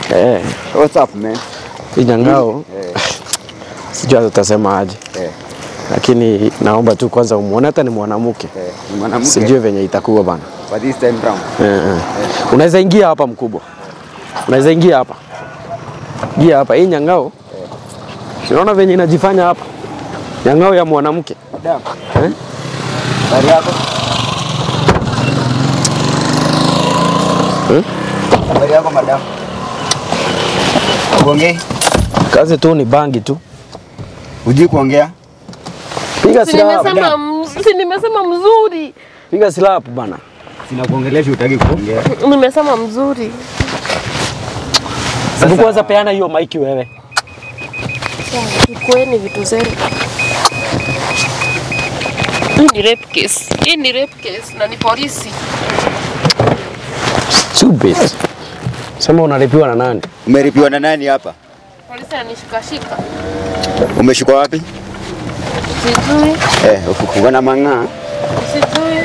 Eh, What's up man? hii nyangao Eh, sijui hata utasema aje, eh, lakini naomba tu kwanza umuone, hata ni mwanamke, eh. Ni mwanamke sijui venye itakuwa bana. for this time round. Eh, eh. Unaweza ingia hapa mkubwa, unaweza ingia hapa, ingia hapa. Hii nyangao unaona venye inajifanya hapa, nyangao ya mwanamke Madam, eh? habari yako? Eh? Habari yako madam? Uongei? Kazi tu ni bangi tu, Hujui kuongea? piga Si silaha, nimesema m- si nimesema mzuri. piga silaha hapo bana. Sina kuongelesha utaki kuongea. Nimesema mzuri. Hebu kwanza peana hiyo maiki wewe. Chukueni vitu zenu. Hii ni rape case. Hii ni rape case na ni polisi. Stupid. Sema unalipiwa na nani? Umeripiwa na nani hapa? Polisi ananishikashika. Umeshikwa wapi? Sijui, Eh, uko na mang'aa. sijui.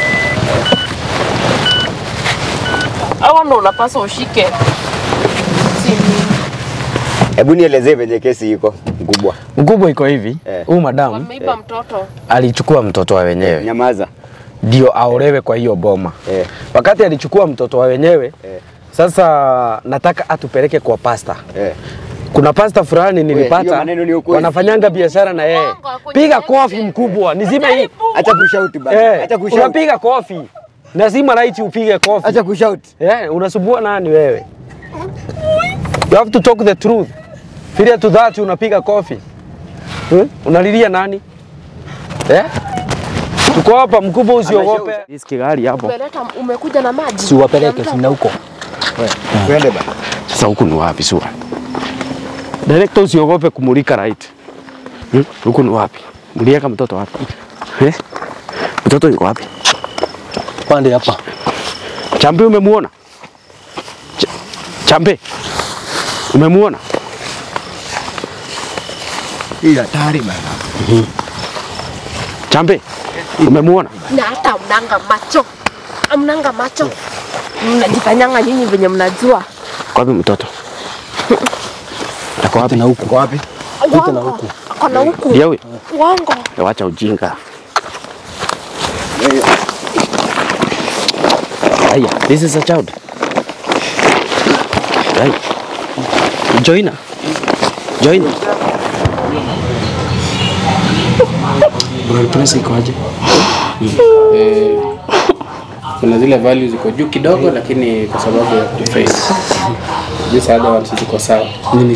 Hawa ndo unapaswa ushike. Si mimi. Hebu nielezee venye kesi iko mkubwa. Mkubwa iko hivi, Eh. huyu madamu Wameiba mtoto. alichukua mtoto wa wenyewe Nyamaza. ndio aolewe kwa hiyo boma. Eh, Wakati alichukua mtoto wa wenyewe eh, sasa nataka atupeleke kwa pasta. eh. Kuna pasta fulani hiyo nilipata maneno ni ukweli. wanafanyanga biashara na yeye. Uongo, kwenye Piga text. kofi mkubwa, nizime hii. Acha kushout bana. Eh, Acha kushout. unapiga kofi. Lazima right upige kofi. Acha kushout. Eh, unasumbua nani wewe? You have to talk the truth. Filia to that unapiga kofi. Eh? Unalilia nani? Eh? Tuko hapa mkubwa usiogope. Riski gari hapo. Umeleta umekuja na maji. Si wapeleke sina huko. Twende bana. Sasa huku ni wapi sura? Director usiogope kumulika right. Hmm? Huku ni wapi? Mulieka mtoto wapi? Eh? Mtoto yuko wapi? pande hapa. Chambe umemuona? Ch Chambe. Umemuona? Hii hatari bana. Chambe. Umemuona? na hata mnanga macho mnanga macho mnajifanyanga nyinyi venye mnajua Kwa wapi mtoto? Ako wapi? Na huku. Uko wapi? Uongo. ako na huku Ndio huyo. uongo Wacha ujinga. Aya, this is a child. Right. Join her. Join her. Blood pressure iko aje? eh, kuna zile values ziko juu kidogo, lakini kwa sababu ya kuface these other ones ziko sawa.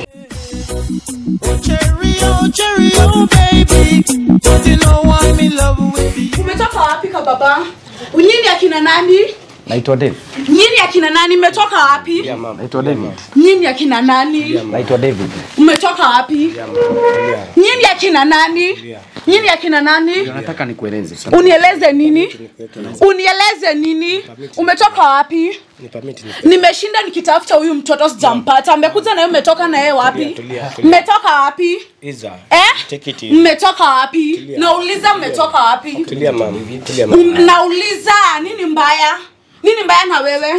Cherry oh, cherry oh, baby. Don't you know I'm in love with you? Umetoka wapi ka baba? Nyinyi akina nani? Naitwa David. Nyinyi akina nani? Mmetoka wapi? Naitwa David. Nyinyi akina nani? Naitwa David. Mmetoka wapi? Nyinyi akina nani? Nyinyi akina nani? Nataka nikueleze. Unieleze nini? Unieleze nini? Umetoka wapi? Nimeshinda nikitafuta huyu mtoto sijampata. Mmekuja na yeye mmetoka na yeye wapi? Mmetoka wapi? Eh? Mmetoka wapi? Nauliza mmetoka wapi? Um, Nauliza nini mbaya? Nini mbaya na wewe?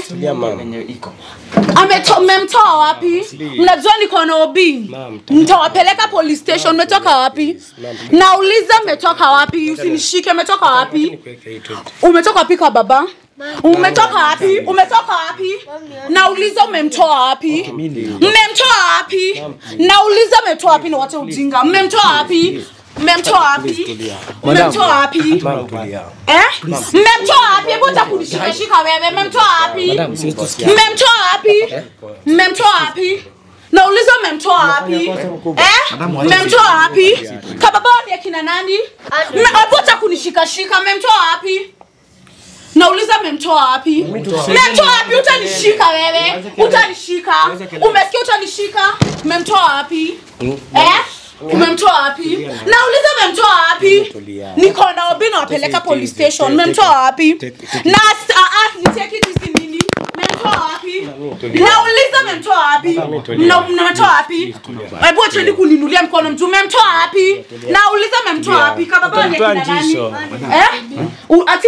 Ameto- mmemtoa wapi? Mnajua niko na OB. Mtawapeleka police station. Mmetoka wapi? Nauliza mmetoka wapi? Usinishike. Mmetoka wapi? Umetoka wapi kwa baba? Umetoka wapi? Umetoka wapi? Nauliza umemtoa wapi? Mmemtoa wapi? Nauliza mmemtoa wapi? Ni wote ujinga. Mmemtoa wapi? Mmemtoa wapi? Mmemtoa wapi? Eh? Mmemtoa wapi? Hebu acha kunishikashika wewe. Mmemtoa wapi? Mmemtoa wapi? Mmemtoa wapi? Nauliza mmemtoa wapi? Eh? Mmemtoa wapi? Kababa ni akina nani? Mme- Hebu acha kunishikashika. Mmemtoa wapi? Nauliza mmemtoa wapi? Mmemtoa wapi? Utanishika wewe. Utanishika. Umesikia utanishika? Mmemtoa wapi? Eh? Umemtoa wapi? Nauliza mmemtoa wapi? Niko na obi nawapeleka police station. Mmemtoa wapi? Na ah ah niteke hizi nini? Mmemtoa wapi? Nauliza mmemtoa wapi? Mna- Mmemtoa wapi? Hebu acheni kuninulia mkono mtu. Mmemtoa wapi? Nauliza mmemtoa wapi? Kama baba ni akina nani? Eh? U- Ati?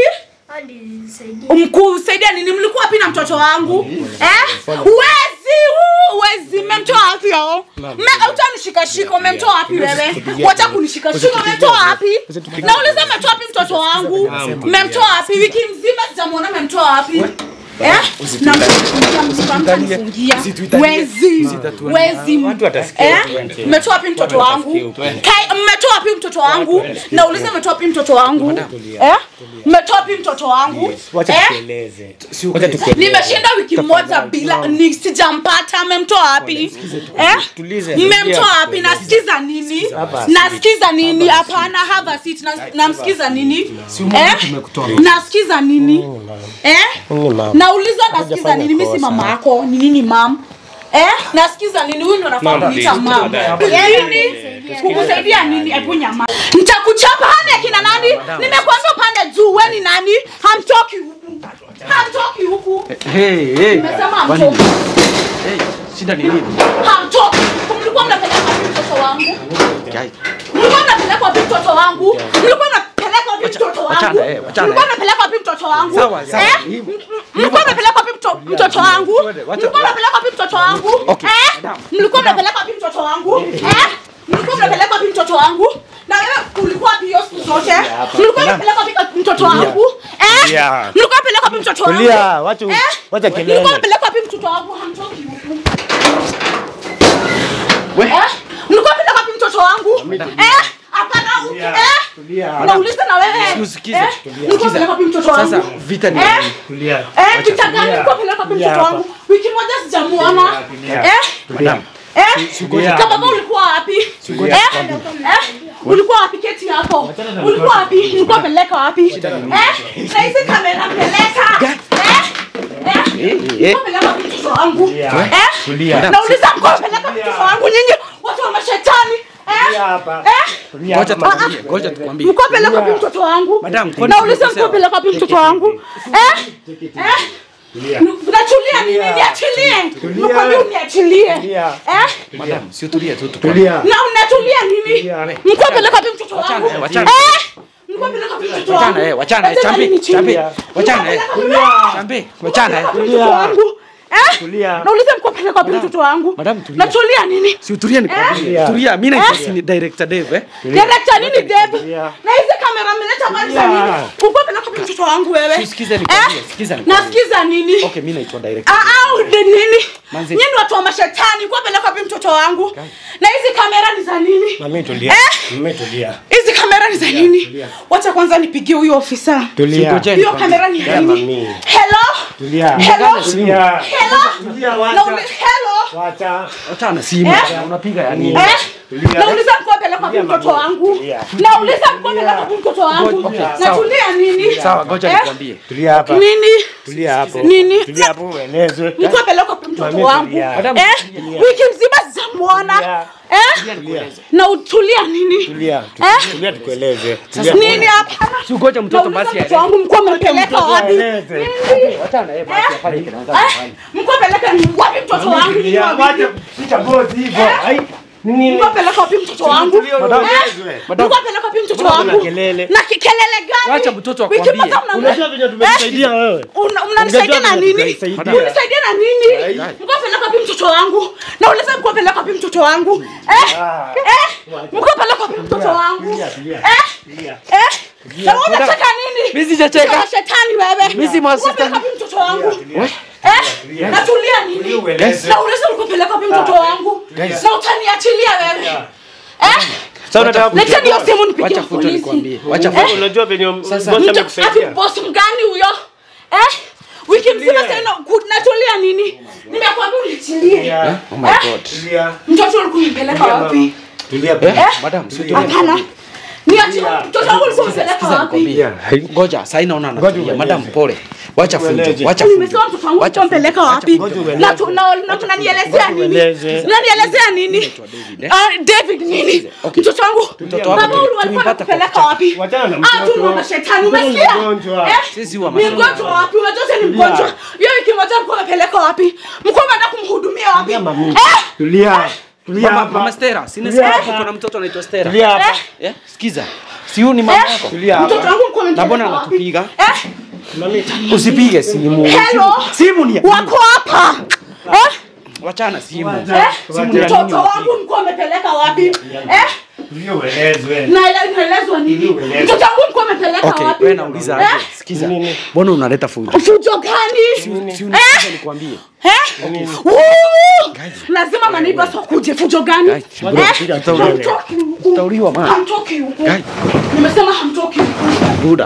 Mkusaidia nini? Mlikuwa wapi na mtoto wangu? Eh? Uwezi, huu, uwezi huyo? Me- Utanishikashika, umemtoa wapi wewe? Wacha kunishikashika, umemtoa wapi? Nauliza umemtoa wapi mtoto wangu? Mmemtoa wapi? Wiki mzima sijamwona mmemtoa wapi? Eh? Namfungia mzima, mtanifungia. Wezi. Wezi. Eh? Mmetoa wapi mtoto wangu? Kai, mmetoa wapi mtoto wangu? Nauliza mmetoa wapi mtoto wangu? Eh? Mmetoa wapi mtoto wangu? Eh? nimeshinda wiki moja bila ni sijampata mmemtoa wapi eh? mmemtoa wapi nasikiza nini nasikiza nini hapana have a seat Na- namsikiza nini eh? nasikiza nini eh? nauliza nasikiza nini mi si mama yako ni nini mam Eh, nasikiza nini huyu ndo nafaa kuita mam nini kukusaidia nini hebu nyama nitakuchapa hane akina nani nimekuambia upande juu we ni nani hamtoki huku hamtoki huku Hey, hey. Nimesema Kwani- hamtoki. Hey, shida ni nini? hamtoki mlikuwa mnapeleka wapi mtoto wangu Guy, mlikuwa mnapeleka wapi mtoto wangu mlikuwa mnapeleka wapi mtoto wangu wachana, eh, wachana, mlikuwa eh. mnapeleka wapi mtoto wangu Sawa, sawa, Eh? hivyo. M- mlikuwa mnapeleka wapi mto- mtoto wangu wacha- mlikuwa mnapeleka wapi mtoto wangu Okay, Eh? madam. mlikuwa mnapeleka wapi mtoto wangu Eh? mlikuwa mnapeleka wapi mtoto wangu na wewe ulikuwa wapi hiyo siku zote mlikuwa mnapeleka wapi mtoto wangu Eh? mlikuwa mnapeleka wapi mtoto wangu Tulia, wacha Eh? wacha Mlikuwa kelele. mnapeleka wapi mtoto wangu hamtoki huku Eh? mlikuwa mnapeleka wapi mtoto wangu Eh? hapana huku eh? nauliza na wewe Usikize, Eh? mlikuwa mnapeleka wapi mtoto wangu Sasa vita ni Eh? nini? Tulia. Eh, vita gani mlikuwa mnapeleka wapi mtoto wangu wiki moja sijamuona eh? Madam, Eh? Kama baba ulikuwa wapi? Eh? Eh? Ulikuwa wapi keti hapo? Ulikuwa wapi? Ulikuwa peleka wapi? Eh? Na hizi kamera peleka. Eh? Eh? Ulikuwa peleka wapi mtoto wangu? Eh? Nauliza mko peleka wapi mtoto wangu nyinyi watu wa mashetani? Eh? hapa. Eh? ngoja tukwambie, ngoja tukwambie. Mko peleka wapi mtoto wangu? Madam, kwani Nauliza tumekosea? mko peleka wapi mtoto wangu? Eh? Eh? Nachulia nini? Niachilie. Nikwambia uniachilie. Eh? Madam, si utulie tu tukwambie. Tulia. na unatulia nini mlikuwa peleka wapi mtoto wangu eh, wachana. Eh? Mlikuwa peleka wapi mtoto wangu Wachana, eh, wachana, eh, Acha chambi, nini chini? chambi. Wachana, eh. Mlikuwa peleka wapi- Chambe, wachana eh. mtoto wangu Eh? Tulia. nauliza mlikuwa peleka wapi mtoto wangu Madam, tulia. natulia nini Si utulie nikwambie. Eh? Tulia, mimi naitwa si director Dave eh. Director nini Dave? Tulia. Na hizi kamera mmeleta mali za nini? Ulikuwa peleka wapi mtoto wangu wewe? Sikiza nikwambie, Eh? sikiza nikwambie. Nasikiza nini? Okay, mimi naitwa director. Ah, ah, ni nini? Manzi. Nyinyi watu wa mashetani, kwa peleka wapi mtoto wangu? Na hizi kamera ni za nini? Mami tulia. Eh? Mami tulia. Hizi kamera ni za nini? Wacha kwanza nipigie huyo ofisa. Tulia. Ngojeni Hiyo nikwambie. kamera ni ya Yeah, nini? mami. Hello? Tulia. Hello? Tulia. Hello? Tulia, Na wacha. uli- hello? Wacha. Wachana simu. Eh? Unapiga ya nini? Eh? Tulia. Nauliza mko peleka wapi mtoto wangu? Tulia. Nauliza mko peleka wapi mtoto wangu? Okay, sawa. Natulia nini? Sawa, ngoja Eh? nikwambie. Tulia hapa. Nini? Tulia hapo. Nini? Tulia hapo uelezwe. Mko peleka wapi mtoto Mami, wangu? tulia. Madam, Eh? Wiki mzima sijamuona. Tulia. Eh? Tulia. Na utulia nini? Tulia. Eh? Tulia tukueleze. Nini hapa? si ngoja mtoto Nauliza basi mtoto wangu mko mmepeleka wapi? Tueleze. Nini? Wachana eh basi afanye kile anataka Eh? kufanya. Mko peleka ni wapi mtoto wangu? Ni Tulia. wapi? Wacha. Shika boti hivyo. Eh? Ai. Nini? Mko peleka wapi mtoto wangu? Tulia, uelezwe. Eh? Mko peleka wapi mtoto Mbona kuna wangu? kelele? Na kikelele gani? Wacha mtoto Wiki akwambie. moja mna- Unajua venye tumekusaidia wewe. Una- mnanisaidia na Ungejua vile nini? tunaisaidia. Mnanisaidia na nini? Mko peleka wapi mtoto wangu? Nauliza mko peleka wapi mtoto wangu? Eh? Ah. Eh? Mko peleka wapi mtoto wangu? Tulia, tulia. Eh? Tulia. Eh? Na wewe unacheka nini? Mimi sijacheka. Mtoto wa shetani wewe. Mimi si Mko mashetani. peleka wapi mtoto wangu? Tulia. Eh? Natulia nini? ueleze. Nauliza mko peleka wapi mtoto wangu? Na utaniachilia wewe. Eh? Sasa unataka Leteni hiyo kuchukua. simu nipigie Wacha futo nikwambie. Wacha Eh? futo. Unajua venye Sasa- bosi Mtu- ati amekusaidia. boss mgani huyo eh? wiki mzima sasa natulia nini nimekwambia unichilie Tulia. Oh my god. Tulia. mtoto ulikuwa umpeleka wapi Tulia. Eh? Madam, si utulie. hapana niachie mtoto wangu ulikuwa umpeleka Sikiza wapi nikwambie. Ngoja, sasa naona anatulia. Madam pole. Wacha fujo. Ueleze. Wacha fujo. nimesema mtoto wangu Wacha ulikuwa umpeleka wapi Ngoja ueleze. na tu- na- na unanielezea nini ueleze. unanielezea nini David, eh? Ah, David nini Okay. mtoto wangu Mtoto wako baba tuli- ulu alikuwa tulimpata kwa anakupeleka wapi Wachana na ah tu mtoto. ni mashetani Mtoto ni umesikia mgonjwa. eh Sisi wa ni mashetani. mgonjwa wapi unajua sasa ni mgonjwa hiyo wiki moja mko umepeleka wapi mko umeenda kumhudumia wapi mami. eh Tulia. Tulia Mama, hapa. mama Stella, sinasikia Tulia hapo hapa. kuna mtoto anaitwa Stella. Tulia hapa. Eh? Sikiza. Si huyu ni mama Eh? yako? Tulia hapa. mtoto wangu mko Na mbona umempeleka wapi anatupiga? eh Mami. Usipige simu. Hello? Simu ni ya- wako hapa eh Wachana simu. Eh? Mtoto wangu mko amepeleka wapi? Eh? Naele- Naelezwa nini? Mtoto wangu mko amepeleka Okay, wapi? wewe nauliza Eh? aje? Sikiza. Mbona unaleta fujo? Fujo gani? Si unisikize nikwambie. Eh? Woo! Lazima maneighbors wakuje fujo gani? Guys, bro, Eh? kuja, tutauliwa. Hamtoki huku. Tutauliwa, man. Hamtoki huku. Guys. Nimesema hamtoki huku. Buda.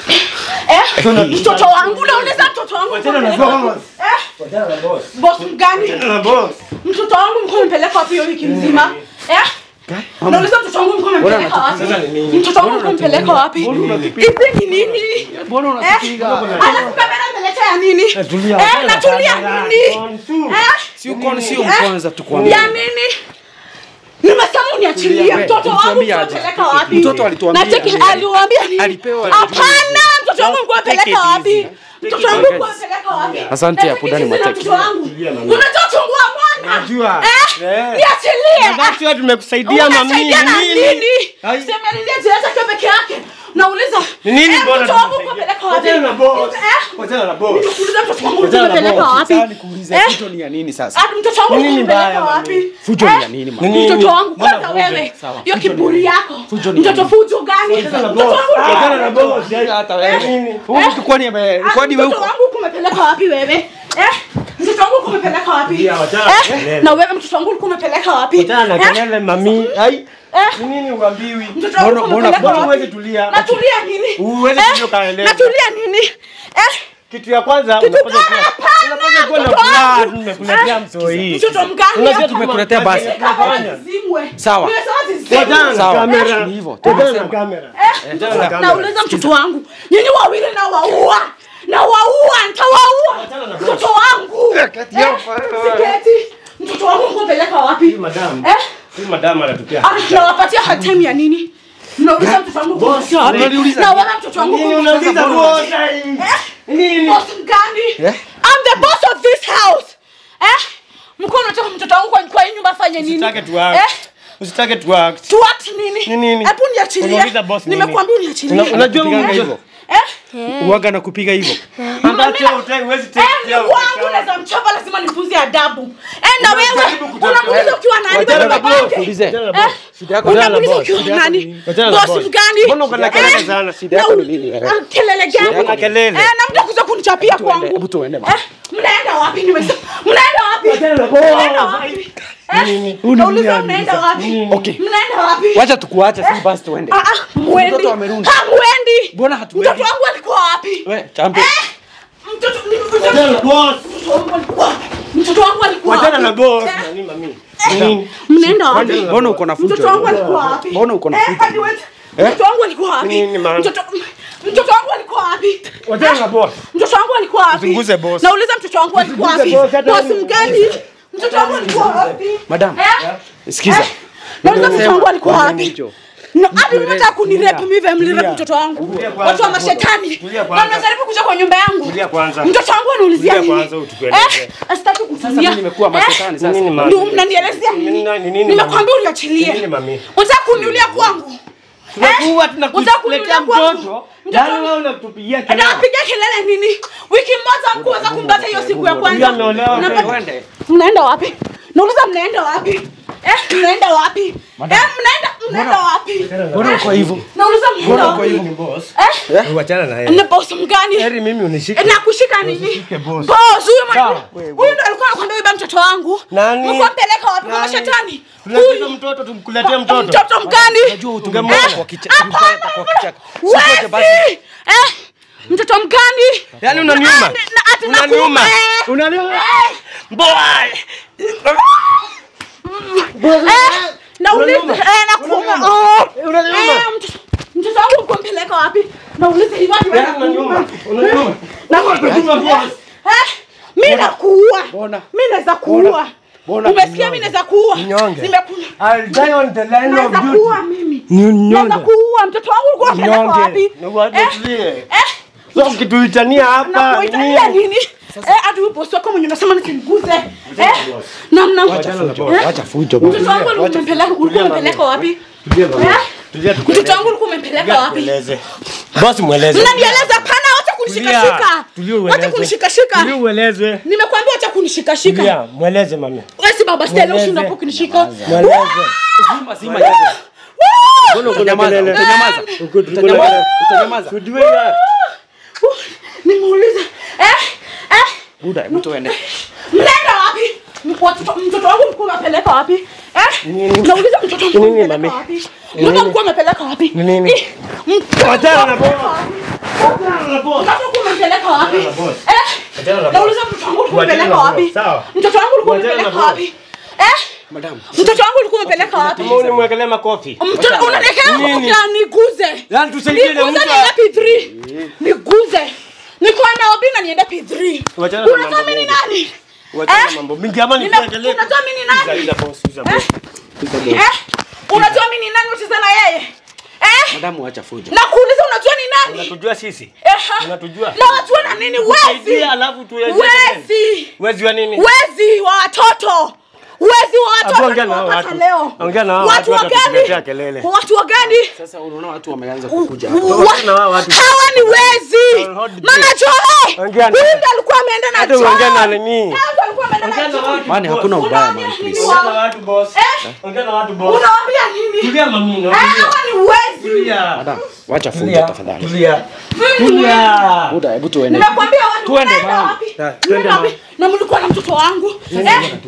Eh? Mtoto wangu nauliza mtoto wangu. mko amepeleka- Eh? Boss mgani? Mtoto wangu mko amepeleka wapi hiyo wiki nzima? Eh? Nauliza mtoto wangu mko amepeleka wapi? Mtoto wangu mko amepeleka wapi? Hizi ni nini? Mbona Eh? unatupiga? Alafu kamera imeletea nini? Eh, natulia nini? Eh? Si uko si kwanza tukwambie. Ya nini? Nimesema uniachilie Tulia, mtoto wangu ulituambia aje? mpeleka wapi? Mtoto alituambia Na cheki aje? aliwaambia nini? Alipewa- Hapana, mtoto wangu mko mpeleka wapi? Mtoto wangu mko mpeleka wapi? Asante, Na hapo ndani cheki sisi na mwateki. mtoto wangu. Unatoa chungua mwana. Najua. Eh? Niachilie. Najua tumekusaidia mami. Unasaidia na Ni nini? nini? Ai. Sema niliye jirata kwa peke yake. Nauliza. Ni nini eh, bora Mtoto wangu mko tumesaidia? mpeleka wapi? Wachana na boss. Eh? Wachana na boss. Nikuuliza mtoto wangu mko Wachana na mpeleka boss. wapi? Sasa nikuulize Eh? fujo ni ya nini sasa? Ah, mtoto wangu Ni nini kumpeleka mbaya, wapi? Fujo Eh? ni ya nini man? Nini? Mtoto wangu Mbona kwanza fujo? wewe. Sawa, Hiyo fujo ni kiburi nini? yako. Fujo ni Mtoto nini? fujo gani? Wachana na Mtoto boss. wangu Wachana na boss. Hata wewe. Huyu mtu kwani ame Ah, kwani wewe mtoto uko wangu kumepeleka wapi wewe? Eh? Mtoto wangu kumepeleka wapi? Ya, wachana na Eh? kelele. Na wewe mtoto wangu kumepeleka wapi? Wachana na Eh? kelele mami. Ai. Eh? Ni nini uambiwi? Mtoto wangu Mbona- mbona- kumepeleka mbona wapi? huwezi tulia? Natulia nini? Huwezi Eh? tulia ukaeleza. Natulia nini? Eh? Kitu ya kwanza Kitu unapaswa gani? kuwa Hapana, unapaswa kuwa na mtoto furaha. wangu. Tumekuletea Eh? mtoi. Mtoto mgani Unajua hapa? tumekuletea basi. Fanya. Zimwe. Sawa. Nimesema zizimwe. Wachana na Sawa. kamera. Ni hivyo, Wachana na tumesema. kamera. Eh? Wachana na kamera. nauliza mtoto wangu nyinyi wawili na waua na waua ntawaua mtoto wangu Eh, siketi mtoto wangu mkupeleka wapi Madam. Eh? Huyu madam anatupea. Ah, nawapatia hatime ya nini mnauliza mtoto wangu mkupeleka wapi unaniuliza na wala mtoto wangu Nini mkupeleka unauliza wapi? boss? Ai. Eh? Nini? boss mgani Eh? I'm the boss of this house eh mko mnataka mtoto wangu kwa kwa hii nyumba afanye nini Usitake tu act. eh Usitake tu act. tu act nini Ni nini? hebu niachilie Unauliza boss nini? nimekuambia uniachilie Una- Unajua Kupigana mimi hivyo. eh Uwaga na kupiga hivyo. ambacho utai huwezi take Eh, ni care of wangu the naweza mchapa lazima nifunze adabu eh na wewe Unajaribu kutafuta- unamuuliza ukiwa nani Wachana na baba boss. yake Ulize. Wachana na eh boss. Shida yako Wachana na unamuuliza boss. ukiwa nani Wachana na boss boss. mgani Mbona uko na Eh, kelele sana? Shida yako na- ni nini wewe? ah, kelele gani Uko na kelele. eh na mtakuja kunichapia kwangu Hebu tuende. eh mnaenda wapi nimesema mnaenda wapi Wachana na boss. mnaenda wapi eh nauliza mnaenda wapi Okay. mnaenda wapi Wacha tukuache si basi tuende. ah ah mwendi Mtoto amerudi. hamwendi Mbona hatuendi? mtoto wangu alikuwa wapi We, champion. eh mtoto mtoto Wachana na boss. wangu alikuwa mtoto wangu alikuwa Wachana na wapi? boss. Eh? Nani mami? Eh, mnaenda wapi Mbona uko na fujo? mtoto wangu alikuwa wapi Mbona uko na Eh, fujo? hadi wewe- mtoto wangu alikuwa wapi Nini, man? mtoto mtoto wangu alikuwa wapi Wachana na boss. mtoto wangu alikuwa wapi Usinguze boss. nauliza mtoto wangu alikuwa wapi boss, hata boss wewe- mgani mtoto wangu alikuwa wapi Madam. eh Sikiza. Eh? nauliza mtoto wangu alikuwa Kwa wapi hicho. No, hadi mnataka kunirep mimi vile mlirep Tulia. mtoto wangu Tulia kwanza. watu wa mashetani Tulia na kwanza. mnajaribu kuja kwa nyumba yangu Tulia kwanza. mtoto wangu anaulizia Tulia nini kwanza, utueleze. eh sitaki kutulia Sasa mimi nimekuwa mashetani sasa. Nini, mami? ndio mnanielezea Nini, nini nini, nini, nimekwambia Nini, uniachilie mami? unataka kuniulia kwangu Tunakuwa Unataka tunakuletea kuniulia kwangu? mtoto. Mtoto Yaani wangu- wewe unatupigia kelele. Anapiga kelele nini? Wiki moja mkuweza kumpata hiyo siku ya kwanza. Huyu ameolewa. Mnapata- Twende. Mnaenda wapi? Nauliza mnaenda wapi? Eh, mnaenda wapi? Eh, mnaenda mnaenda wapi? Mbona uko hivyo? Nauliza mnaenda wapi? Huyu ni boss. Eh? Wachana na yeye. Ni boss mgani? Heri mimi unishike. Eh, Nakushika nini? Usishike boss. Boss, huyu mwana- Sawa. huyu ndo alikuwa anakwambia uiba mtoto wangu. Nani? Mko mpeleka wapi kwa Nani? mashetani? Tunataka Huyu mtoto tumkuletee mtoto. mtoto mgani? Unajua utumemweka Eh? kwa kichaka. Hapana, Kwa kichaka. Sikoje Wezi! basi. Eh? Mtoto mgani? Yaani unaniuma. Ah, na- ati Unaniuma. nakuuma, eh. Unaniuma. Eh, Boy. eh, nauliza, Unaniuma. eh, nakuuma. Unaniuma. Oh. Unaniuma. Eh, mtoto- Mtoto wangu uko mpeleka wapi? Nauliza hivi wapi Yaani unaniuma. Unaniuma. Unaniuma boss. Eh? Mimi nakuua. Mbona? Mimi naweza kuua. Mbona Umesikia mimi naweza kuua? Mnyonge. Nimekuua. I'll die on the line of Naweza duty. kuua mimi. Ni Naweza unyonge. kuua. Mtoto wangu ulikuwa unapeleka wapi? Nyonge. Na watu Eh? tulie. Eh? So ukituitania hapa Nakuitania nini? nini? Eh, hadi huyu bosi wako mwenye unasema nisimguze. Eh? Na mna Wacha fujo. Wacha fujo. bwana. Mtoto wangu ulikuwa umempeleka ulikuwa umempeleka wapi? Tulia mama. Eh? Tulia Mtoto wangu ulikuwa umempeleka wapi? tukueleze. Boss mweleze. Mnanieleza pana wote kunishikashika. Tulia Wacha ueleze. kunishikashika. Tulia uelezwe. Nimekwambia wacha kunishikashika. Tulia, mweleze mami. Wewe si baba Stella Mweleze. ushinda hapo kunishika. Mweleze. Zima zima hizo. Mbona utanyamaza? kelele. Utanyamaza. Uko- tuko na- Utanyamaza. Utanyamaza. Tujue ya. Nimeuliza. Eh? Eh? Buda, hebu tuende. Mnaenda wapi? Watoto- Mtoto wangu mlikuwa umepeleka wapi? Eh? Nauliza mtoto wangu Nini, umepeleka mami? wapi? Mtoto mlikuwa umepeleka wapi? Ni nini? Ih, mtoto Wachana na umepeleka boss. wapi? Wachana na boss. Mtoto ulikuwa umepeleka wapi? Wachana na boss. Eh? Wachana na Nauliza mtoto wangu ulikuwa Wachana umepeleka na wapi? boss, sawa. Mtoto wangu ulikuwa Wachana na umepeleka boss. wapi? Eh? Madam. Mtoto wangu ulikuwa umepeleka wapi? Kama unimwekelea makofi. Mtoto unaniwekea Nini? makofi niguze. Yaani tusaidie na Niguze mtu. niende P3. Niguze. Niko na obi na niende P3. Wachana na Unajua mambo mimi ni mengi. nani? Wachana Eh? na mambo mingi ama Nime- nikuwekelee. Unajua mimi ni nani? Uza boss, uza boss. Uza boss. Eh? Unajua mimi ni nani ucheze na yeye? Eh? Madamu acha fujo. Nakuuliza unajua ni nani? Unatujua sisi? Eh? Unatujua? Na wajua na nini wezi? Kusaidia alafu tueleze. Wezi. Wezi wa nini? Wezi wa watoto. Wezi wa Hapo watoto ongea na hao nimewapata watu. leo. Ongea na hao Watu watu wa watatuletea gani? kelele. Watu wa gani? Sasa unaona watu wameanza kukuja hapa. Wa- Ongea na hao watu. hawa ni wezi Hold the mama joe Ongea na- huyu ndiye alikuwa ameenda na Hata John. uongea na nini? Huyu ndiye alikuwa ameenda na Ongea na John. watu. Mani hakuna ubaya Unawaambia man, nini please. Ongea na wao? watu boss. Eh? Ongea na watu boss. Unawaambia nini? Tulia mami, Eh, tulia. hawa ni wezi Tulia. Madam, wacha fujo Tulia. tafadhali. Tulia. Mimi ni wezi. Tulia. Buda, hebu tuende. Nimekwambia watu Tuende, mnaenda mama. wapi? Ta- Mnaenda tuende, wapi? Na mlikuwa na mtoto wangu. Eh?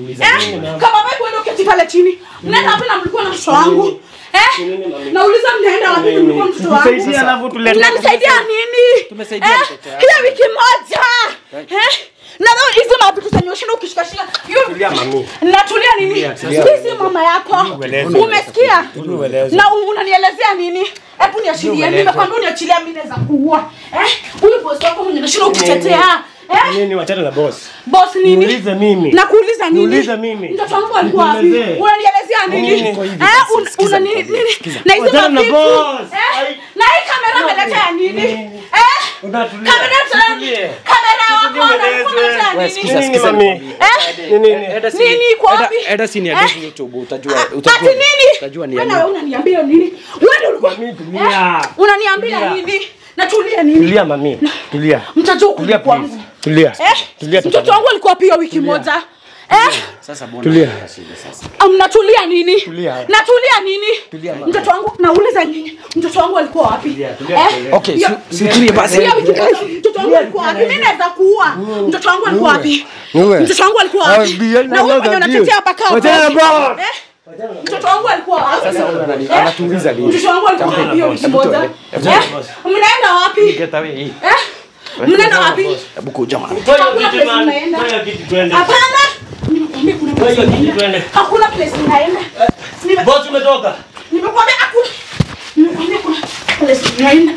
Eh? Kama wewe kwenda uketi pale chini. Mnaenda wapi na mlikuwa na mtoto wangu? Eh? Nauliza mnaenda wapi na mlikuwa na mtoto wangu? Tusaidie alafu tulete. Mnanisaidia nini? Tumesaidia Eh? mtoto yako. Hiyo wiki moja. Eh? Na leo hizi mapitu zenye ushinda ukishikashika. Hiyo- Tulia mami. Natulia nini? Hii si mama yako. Ueleze. Umesikia? Ueleze. Na u- unanielezea nini? Hebu niachilie. Nimekwambia uniachilie mimi naweza kuua. Eh? Huyu boss wako mwenye nashinda ukitetea. Eh? Nini wachana na boss. Boss nini? Niulize mimi. Nakuuliza nini? Niulize mimi. Mtoto wangu alikuwa wapi? Nikuelezee. Unanielezea nini? Nini? Eh, un- una nini? nini? Na hizo Wachana na mavitu. boss. Eh? Ai. Na hii kamera umeletea nini? Eh? Unatulia. Kamera Tulie. kamera wako Tueleze. unaletea Wewe nini? sikiza, Nini sikiza mami? nikwambie. Eh? Nini nini? Eda si- Nini iko Eda- wapi? Eda si ni Eh? hadithi YouTube utajua Ati utajua. nini? Utajua ni Wewe ya na wewe nini. unaniambia nini? Wewe ndio ulikuwa Mami, tulia. Eh? Unaniambia Tulia. nini? Natulia nini? Tulia mami. Tulia. Mtajua Tulia kulikuwa please. Tulia. Eh? Tulia Mtoto tafadhali. wangu alikuwa pia wiki moja. Eh? Sasa bwana. Tulia. Ah, Mnatulia nini? Tulia. Natulia nini? Mtoto wangu nauliza nini? Mtoto wangu alikuwa wapi? tulia, Eh? Okay, Yo- si- si tulie basi. Pia wiki moja, Mtoto wangu alikuwa wapi? Mimi naweza kuua. Mtoto wangu alikuwa wapi? Niue. Mtoto wangu alikuwa wapi? Ah, Bia, Na wewe mwenye unatetea hapa kama Wachana na boss. boss. Eh? Mtoto wangu alikuwa wapi? Anani- Eh? Anatuuliza lini? Mtoto wangu alikuwa wapi hiyo wiki moja? Eh? Mnaenda wapi? Get away. hii. Eh? Mnaenda wapi? Hebu kuja man. Toa hiyo Hakuna kitu place man. unaenda. Toa hiyo kitu twende. Hapana. Nimekwambia kuna Toa place hiyo kitu unaenda. twende. Hakuna place unaenda. Nime- Boss umetoka. Nimekwambia hakuna. Nimekwambia kuna place unaenda.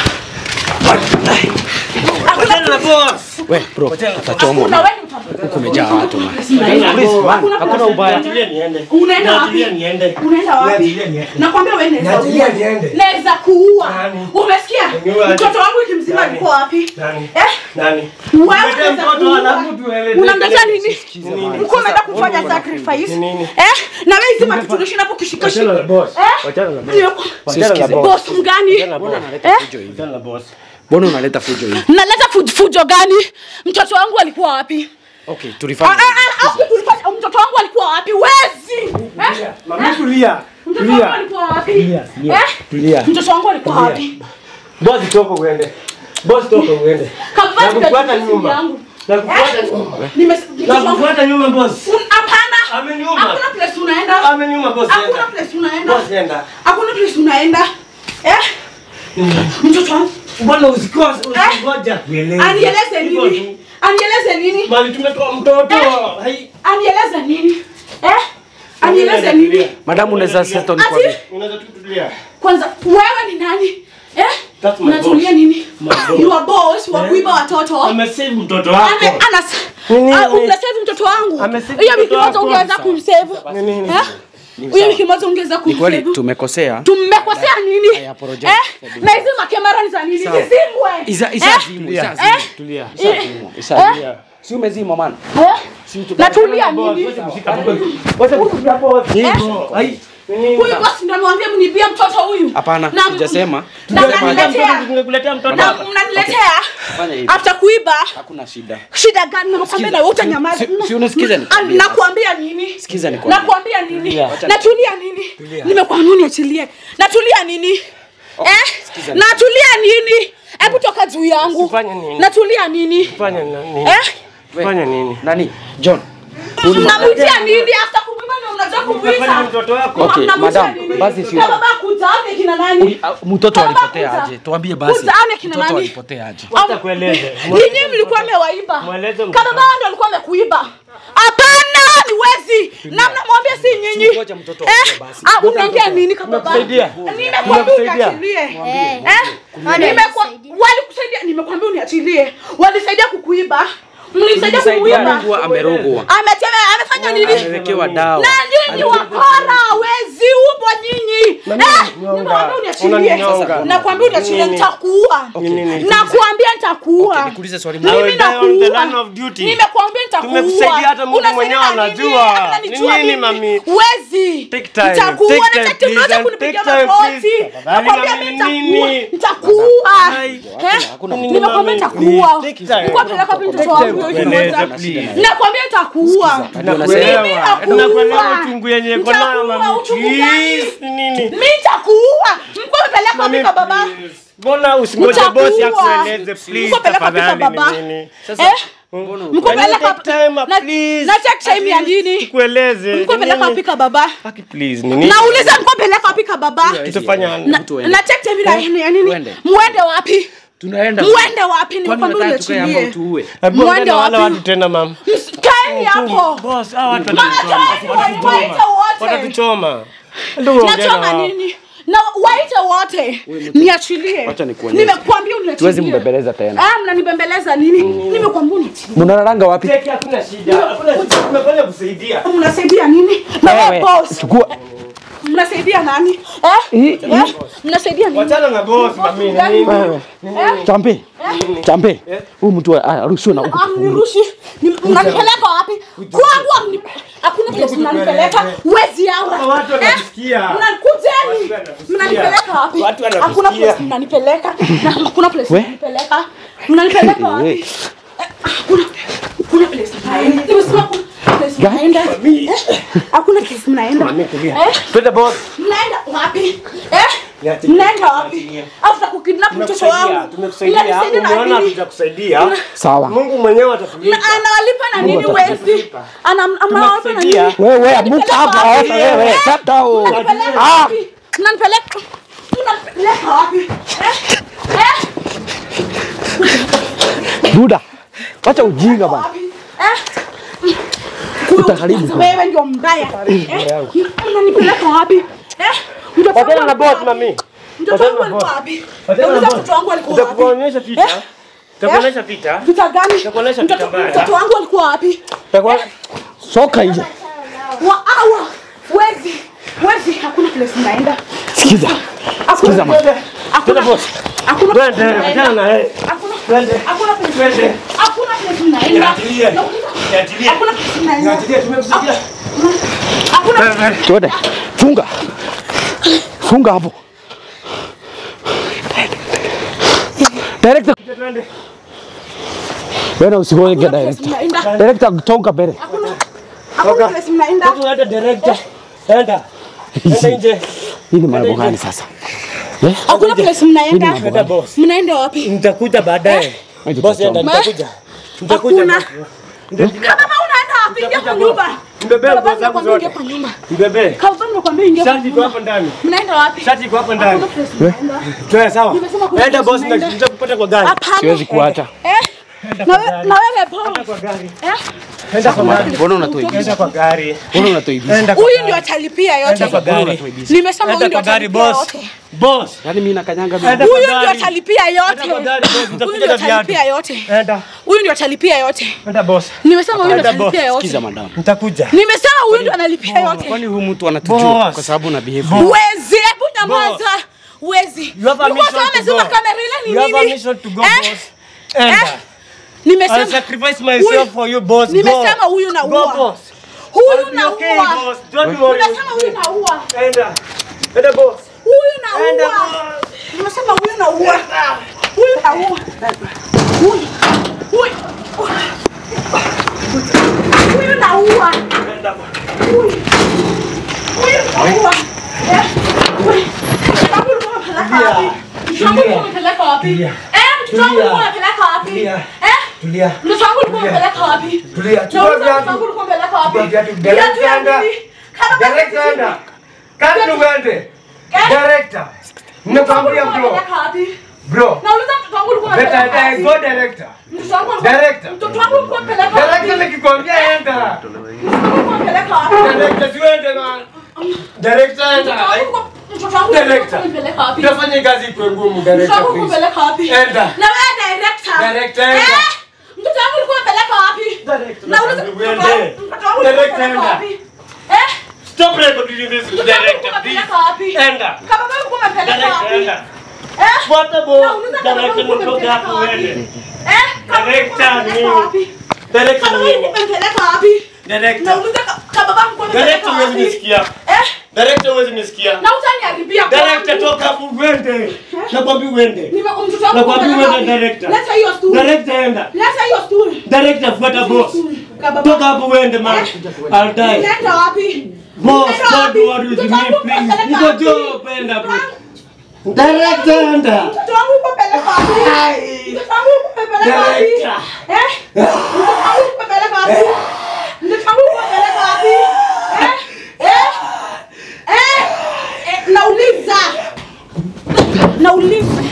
Wachana na boss. We bro, utachomwa. Kuna wewe utabaki. Kumejaa watu man. Hakuna Hakuna place ubaya. unaenda. Tulia niende. Unaenda wapi? Tulia niende. Unaenda wapi? Niachilie niende. Nakwambia wewe naweza Niachilie kuua. niende. Naweza kuua. Nani? Umesikia? Niue aje. Mtoto wangu wiki mzima Nani? alikuwa wapi? Nani? Eh? Nani? Wewe Umletea unaweza mtoto kuua. alafu tueleze. Unamletea nini? Nini? Mlikuwa umeenda kufanya sacrifice. Nini? Eh? Na wewe hizi makitu unashinda hapo kushika Wachana na shika. boss. Eh? Wachana na boss. Nimekuwa- Wachana na boss. Boss mgani? Wachana na boss. Unaleta fujo hivi. Wachana na boss. Mbona unaleta fujo hivi? Mnaleta fuj- fujo gani? Mtoto wangu alikuwa wapi? Okay, Ah, tulifanya. ah, ah, ah, tulifanya- Mtoto wangu alikuwa wapi? Wezi! Eh? Mami tulia. Mtoto wangu Tulia. alikuwa wapi? Tulia, tulia. Eh? Tulia. Mtoto wangu alikuwa wapi? Boss toka uende. Boss toka uende. Kapati Nakufuata katika simu nyuma. yangu. Nakufuata nyuma. Nime- mtoto wangu- Nakufuata nyuma boss. Un- Hapana. Ameniuma. Hakuna place unaenda. Ameniuma boss. Hakuna Enda. place unaenda. Boss enda. Hakuna place unaenda. Eh? Mtoto wangu Bwana usikose usingoja kueleza. anieleze Hivyo nini? tu. Anieleze nini? Mali tumetoa mtoto. Hai. Anieleze nini? Eh? Anieleze nini? Madamu unaweza settle nikwambie. Ati Unaweza tu kutulia. kwanza wewe ni nani? Eh? That's my Unatulia boss. nini? My boss. You are boss wa kuiba watoto. Amesave mtoto Ame wako. anas. Nini? Ah, Umesave mtoto wangu. Amesave Hiyo mtoto wiki moja wako. ungeweza kumsave. Nini? Eh? Hiyo wiki moja ungeweza Ni kweli kumsave. tumekosea. Tumekosea nini? I apologize. Eh? Na hizi makamera ni za nini? Zizimwe. Isa isa Eh? zimu, Tulia. isa zimu. Tulia. Eh? Isa zimu. Si umezima man. Eh? Natulia Boss, nini? wacha kushika mkono. Wacha kushika boss. Hivyo. Hai. Huyu boss ndio amewambia mnibie mtoto huyu. Hapana, Na- sijasema. Na Sijasema aje. mnaniletea. Tungekuletea mtoto Na hapa. mnaniletea. Fanya hivi. After kuiba. Hakuna shida. Shida gani? Nakwambia na wewe utanyamaza. Si- si unisikize nikwambie. Ah, Nakwambia nini? Sikiza nikwambie. Nakwambia nini? Natulia nini? Nimekuambia niachilie. Natulia nini? Eh? sikiza Natulia nini? Hebu toka juu yangu. Usifanye nini? Natulia nini? Fanya nini? Eh? Fanya nini? Nani? John. Mnamwitia nini after kumwimba ndio mnajua Fanya kumwita? mtoto wako. Okay, Mnamwitia madam, nini? basi sio- Na baba kutaane kina nani? Uli- ah, Mtoto Baba alipotea kuta- aje? Tuambie basi. Kutaane kina Mtoto nani? alipotea aje? Wacha kueleze. Ninyi mlikuwa mmewaiba. Mweleze mtoto. Kama baba ndio alikuwa amekuiba. Hapana, ni wezi. Na mnamwambia si nyinyi. Ngoja mtoto Eh? aongee basi. Ah, unaongea nini kama baba? Nimekusaidia. Nimekwambia Nimekusaidia. uniachilie. Eh. Eh? Wale Nimekwa- walisaidia. Walikusaidia, nimekwambia uniachilie. Walisaidia kukuiba. Mlisaidia Mlisaidia kumuiba. alikuwa amerogwa. Ameteme amefanya nini? Amewekewa dawa. Na nyinyi wakora, wezi upo nyinyi. Eh, nimekwambia uniachilie. Unaninyonga. Nakwambia uniachilie Nini? nitakuua. Nini? Nakwambia nitakuua. Nikuulize swali I moja. Mimi will die on the nakuua. line of duty. Nimekwambia nitakuua. Tumekusaidia hata Mungu Unasaidia mwenyewe nini? anajua. Unanijua Ni nini, mimi? mami? Wezi. Take time, Nitakuua take na time, chati please, mmoja and kunipiga take time, magoti. please. Tafadhali, Nakwambia mami, mimi nitakuua. nini? Nitakuua. Eh? Hakuna Nini, Nimekwambia mami? nitakuua. Take time. Nilikuwa napeleka wapi mtoto Take wangu time, huyo tueleze, kimoja? please. Nakwambia nitakuua. Tunakuelewa. Mimi nakuua. Tunakuelewa uchungu yenye iko nayo, Nitakuua mami. uchungu Please, gani? nini? Mimi nitakuua. Mlikuwa mmepeleka wapi Mami, kwa baba? please. Mbona usingoje Nitakuua. bosi akueleze please Mlikuwa peleka wapi kwa tafadhali baba? ni nini? Eh? Mlikuwa Can you peleka take time, na- please? na take time ya At least nini? Tukueleze. Mlikuwa Ni peleka nini? wapi kwa baba? Aki, please, ni nini? Nauliza mlikuwa peleka wapi kwa baba? Tutafanya Na na take time ya nini? ya nini? Tuende. Muende wapi? Tunaenda. Muende wapi? Kwani Nimekwambia unataka tukae hapa uniachilie. utuue? Hebu ongea Muende na wale wapi? watu tena mama. Kaeni hapo. Boss, hawa watu Mama watatuchoma. toeni waite wote. Watatuchoma. Ndio ongea na Nachoma wao. nini? Na waite wote. Niachilie. Wacha nikuonyeshe. Nimekwambia uniachilie. Tuwezi mbembeleza tena. Ah, mnanibembeleza nini? Nimekwambia uniachilie. Mnararanga wapi? Cheki, hakuna shida. Hakuna shida. Tumefanya kusaidia. Mnasaidia nini? Na wewe Wewe, boss. chukua. Mnasaidia nani? Eh? Eh? Mnasaidia nini? Wachana na boss mami. ni Gani? nini? Eh? Champe. Champe. Huyu mtu arushiwe na huku. Amnirushi. Ni- Mnanipeleka wapi? Kwangu amni- hakuna place mnanipeleka. Wezi hawa. Watu Eh? wanatusikia. Mnakujeni. Watu wanatusikia. Mnanipeleka wapi? Watu wanatusikia. Hakuna place mnanipeleka. Na hakuna place We? mnanipeleka. Mnanipeleka wapi? Eh. Eh, Hakuna hakuna place mnaenda. Nimesema hakuna place mnaenda. Eh? Hakuna place mnaenda. Eh? Twende boss. Mnaenda wapi? Eh? Niachilie, Mnaenda wapi? niachilie. After kukidnap mtoto Tumekusaidia, wangu. tumekusaidia. Mnanisaidia na Umeona nini? hatujakusaidia. Sawa. Mungu mwenyewe atatulipa. Na- anawalipa na nini wezi? Ana anawalipa na nini? Tumekusaidia. Wewe amuka hapa hapa wewe. Kata huo. Mnanipeleka Ah. wapi? Mnanipeleka mnanipeleka wapi? Eh? Eh? Buda. Wacha ujinga bana. Wapi? Eh? Huyu Utaharibu sasa wewe ndio mbaya. Eh? Mnanipeleka wapi? Eh? Mtoto wangu Wachana na alikuwa boss wapi? mami. Mtoto wangu Wachana na alikuwa boss. wapi? Wachana na Nauliza boss. mtoto wangu alikuwa wapi? Nitakuonyesha picha. Eh? Nitakuonyesha picha. Vita gani? Nitakuonyesha Mtoto picha mbaya. mtoto wangu alikuwa wapi? Nitakuonyesha Soka nje. Wa awa. Wezi. Wezi hakuna place mnaenda. Sikiza. Hakuna Sikiza ma. Hakuna boss. Hakuna Twende, place mnaenda. wachana na yeye. Hakuna Twende. Hakuna place Twende. Hakuna place mnaenda. Niachilie. Nauliza, Niachilie. Hakuna place mnaenda. Niachilie, tumekusaidia. Hakuna Twende. Funga. Funga hapo. Director. Twende. Wewe usigoe Hakuna place director. mnaenda. Director tonga mbele. Hakuna Hakuna place mnaenda. Watu hata director. Enda. Enda nje. Hii ni mambo gani sasa? Eh? Hakuna place mnaenda. Enda boss. Mnaenda wapi? Nitakuja baadaye. Aje Boss enda tutachoma. nitakuja. Nitakuja. Hakuna. boss. Kama unaenda wapi? Ingia kwa nyumba. Mbebe Baba nguo zangu nimekwambia ingia zote. kwa nyumba. Mbebe. Kama nimekwambia ingia kwa Shati iko nyumba. hapo ndani. Mnaenda wapi? Shati iko hapo ndani. Hakuna place mnaenda. Toa sawa. Nimesema kuna Enda place boss na mnaenda. nitakupata kwa gari. Hapana. Siwezi kuacha. Eh? Na we- na wewe Paul. Kwa gari. Eh? Enda kwa gari. Mbona unatoibisha? Enda kwa gari. Mbona unatoibisha? Enda kwa Huyu gari. ndio atalipia Enda yote. kwa gari. Nimesema huyu Enda ndio kwa gari atalipia boss. yote. Boss. Yaani mimi nakanyanga Enda mimi. kwa Huyu ndio gari. atalipia yote. Enda kwa gari boss. Huyu Nitakuja ndio na viatu. atalipia yote. Enda. Huyu ndio atalipia yote. Enda boss. Nimesema huyu ndio Enda boss. atalipia yote. Sikiza madam. Nitakuja. Nimesema huyu ndio analipia yote. Kwani huyu mtu anatujua Boss. kwa sababu na behave. Wezi, hebu nyamaza. Wezi. You have a Ulikuwa mission sawa to umezima go. kamera ile ni You have a nini? mission to go Eh? boss. Enda. Eh? I'll Nimesema sacrifice myself Huyu- for you boss. Go. nimesema huyu na Go ua. boss. Huyu I'll be okay, naua. boss. Don't worry. Unasema huyu naua. Enda. Enda boss. Huyu Enda naua. boss. Unasema huyu naua. Huyu naua. Huyu. Huyu. Huyu naua. Enda boss. Huyu. Huyu naua. Eh? Huyu. Babu ulikuwa unapeleka wapi? Mtoto wangu ulikuwa unapeleka wapi? Tulia. Eh, mtoto wangu ulikuwa unapeleka wapi? Tulia. Eh? Tulia. Mtoto wangu ulikuwa unapeleka wapi? Tulia. Chukua Nauliza viatu. mtoto wangu ulikuwa unapeleka wapi? Chukua viatu. Viatu ya Director enda. nini? Kama Director basi- enda. Kati uende. Eh? Director. Mtoto wangu Nimekwambia ulikuwa bro. unapeleka wapi? Bro. Nauliza mtoto wangu ulikuwa Better unapeleka die. wapi? Go director. Mtoto wangu ulikuwa- Director. Mtoto wangu ulikuwa unapeleka wapi? Director nikikwambia enda. Mtoto wangu ulikuwa unapeleka wapi? Director siwende man. Director enda. Mtoto wangu ulikuwa- mtoto wangu ulikuwa Director. unapeleka wapi? Utafanya kazi ikuwe ngumu Mtoto director wangu ulikuwa please. unapeleka wapi? Enda. Na wewe director. Director, enda. Eh? Mtoto wangu ulikuwa unapeleka wapi? Director, Nauliza nakwambia mtoto uende. wangu- mtoto wangu ulikuwa Director, unapeleka enda. wapi? Eh? Stop recording this Mtoto wangu director ulikuwa please. unapeleka wapi? Enda. Kama wewe ulikuwa unapeleka Director wapi? enda. Eh? Fuata boss. Nauliza kama wewe Director ulikuwa nitoka unapeleka hapo wapi? uende. Eh? Kama wewe ulikuwa Director unapeleka ni- wapi? Director Kama wewe nini? ulikuwa unapeleka wapi? Director. Nauliza ka- kama baba ulikuwa unapeleka Director huwezi wapi? nisikia. Eh? Director huwezi nisikia. Na utaniharibia Director kwangu. toka hapo uende. Nakwambia uende. Nime- mtoto wangu Nakwambia unapeleka uende wapi? director. Leta hiyo stool. Director enda. Leta hiyo stool. Director fuata boss. Kama Toka baba- hapo uende man. I'll die. Nenda wapi? Boss, Nenda don't wapi? worry with Mtoto me wangu please. unapeleka Niko wapi? job enda Mtoto bro. wangu- Director enda. Mtoto wangu unapeleka wapi? Mtoto wangu unapeleka wapi? Director. Eh? Mtoto wangu unapeleka wapi? Mtoto wangu unapeleka wapi? Eh? Eh? Eh? Eh, Nauliza. Nauliza.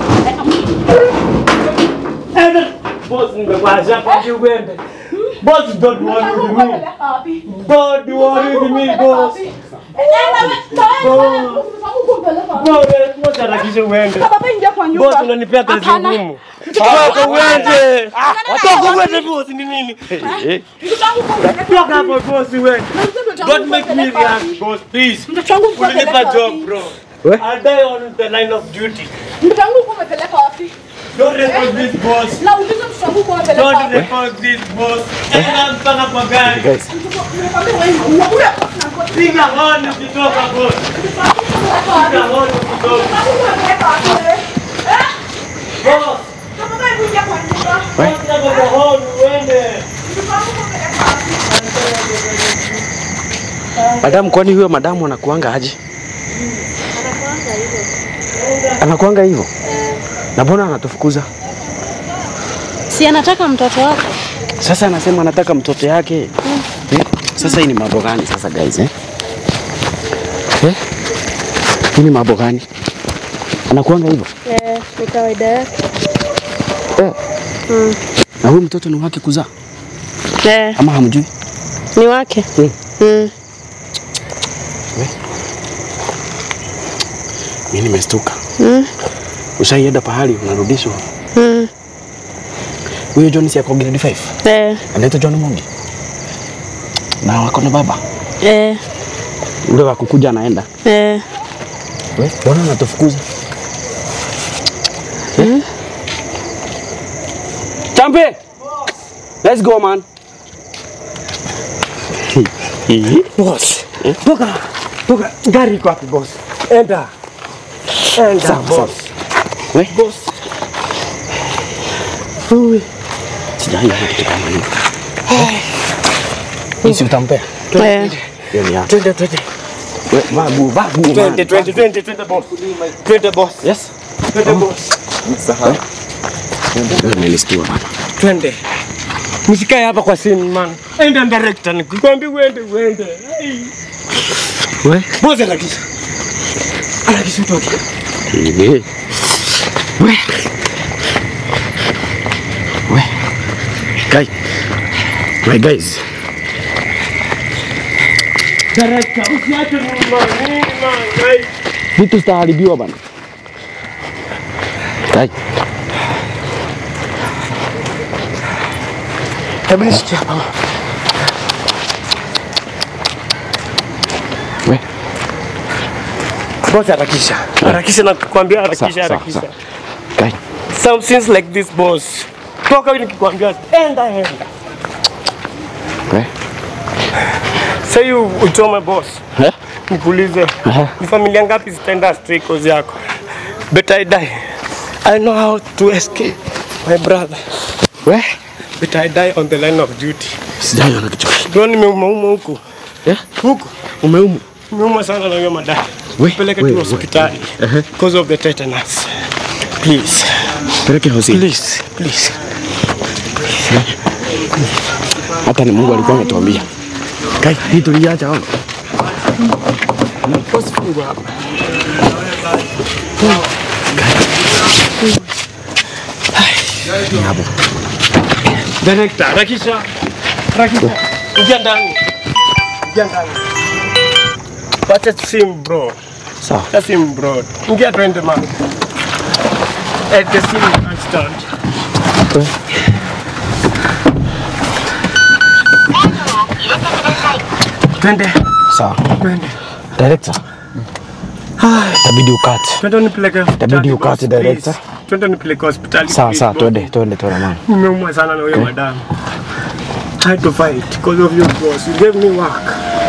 Enda. Boss nimekuacha kwambia uende. Boss don't Mtoto worry wangu with me. unapeleka wapi? Don't worry with me boss. Boss, boss harakisha uende. Boss unanipea kazi ngumu. Toka uende. Toka uende boss ni nini? Toka hapo boss uende. Don't make me react boss please. Unanipa job bro. I'll die on the line of duty. Don't record this boss. Don't record this boss. Enda mpaka kwa gari. Piga honi ukitoka boss. Piga honi ukitoka. Boss. Boss nakupa honi uende. Madamu, kwani huyo madamu anakuanga aje? Anakuanga hivyo? Na mbona anatufukuza? Si anataka mtoto wake. Sasa anasema anataka mtoto yake. Eh? Sasa hii ni mambo gani sasa guys eh? Eh? Hii ni mambo gani? Anakuanga hivyo? Eh, ni kawaida yake. Eh. Na huyu mtoto ni wake kuzaa Eh, ama hamjui? ni wake. Mm. Mm. Mimi nimestuka. Mm. Ushaienda pahali unarudishwa. Mm. Huyo John si ako grade 5. Eh, Anaitwa John Mungi. Na wako na baba. eh, Ule wa kukuja anaenda. eh. We, mbona anatufukuza? Eh? Champe! Let's go man. Boss. Toka. Toka. Gari iko wapi boss? Enda. Enda Sawa, boss. We, Boss. sijaiona kitu kama hiyo. Hii si utampea? Eh. Hiyo ni yako. Twende twende. We, vaa nguo, vaa nguo. man. Twende twende twende twende boss. Twende boss. Yes. Twende boss. Wewe umenistua bana. Twende. Msikae hapa kwa scene man. Enda director nikikwambia uende uende. Ai. We. Boss harakisha. Harakisha utoke. Eh. We. We. Guy. My guys. Director usiache nyuma. Nyuma. Ai. Vitu zitaharibiwa bana. Guy. Hebu nishikie hapa. We. Boss harakisha. Harakisha na kukwambia Sawa, harakisha sawa, harakisha. sawa. Guy. Some things like this boss. Toka nikikwambia enda enda. We. Say you uchome boss. Eh? Nikuulize. Aha. Ni familia ngapi zitaenda stray cause yako? But I die. I know how to escape my brother. We? But I die on the line of duty. Sijaiona kitu. Bro nimeumauma huku. Eh? Huku. Umeumu. Nimeuma sana na hiyo madai. We, Peleke we, tu we. hospitali. Ehe. Because of the tetanus. Please. Peleke hosi. Please. Please. Hata ni Mungu alikuwa ametuambia. Kai, hii tuliacha hapo. Boss fungua hapa. Hapo. Director, rakisha. Rakisha. Ingia ndani. Ingia ndani. Wacha simu bro. Sawa. Wacha simu bro. Ingia twende man. At the scene you can't stand. Twende. Sawa. Twende. Director. Itabidi ukate. Twende nipeleke hospitali. Itabidi ukate, boss, director. please. Twende nipeleke hospitali. Sawa please, sawa, boss. twende twende twende mama. Nimeumwa sana na huyo madamu. I had to fight because of you boss. You gave me work.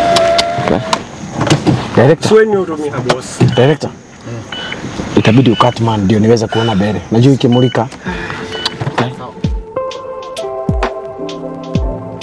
Director. Sweni hurumia boss. Director. Itabidi ukate man ndio niweze kuona mbele. Najua ikimulika